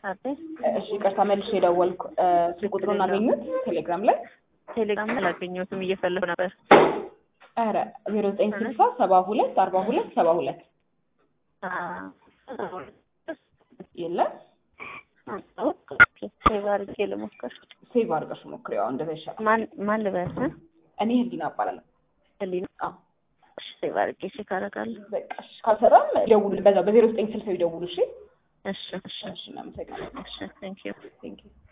አዲስ እሺ ይቅርታ መልሼ የደወልኩ ስልክ ቁጥሩን አገኙት ቴሌግራም ላይ ቴሌግራም ላይ አላገኘሁትም እየፈለጉ ነበር። ኧረ ዜሮ ዘጠኝ ስልሳ ሰባ ሁለት አርባ ሁለት ሰባ ሁለት የለም ሴቭ አድርጌ ልሞክር። ሴቭ አድርገሽ ሞክሪ። ያው እንደዛ ይሻላል። ማን ማን ልበል? እ? እኔ ህሊና እባላለሁ። ህሊና አዎ እሺ፣ ሴቭ አድርጌ ቼክ አደርጋለሁ። በቃ እሺ፣ ካልሰራም ደውሉ፣ በዛ በዜሮ ዘጠኝ ስልሳ ይደውሉ። እሺ እሺ እሺ እሺ፣ እናመሰግናለን። እሺ ቴንክ ዩ ቴንክ ዩ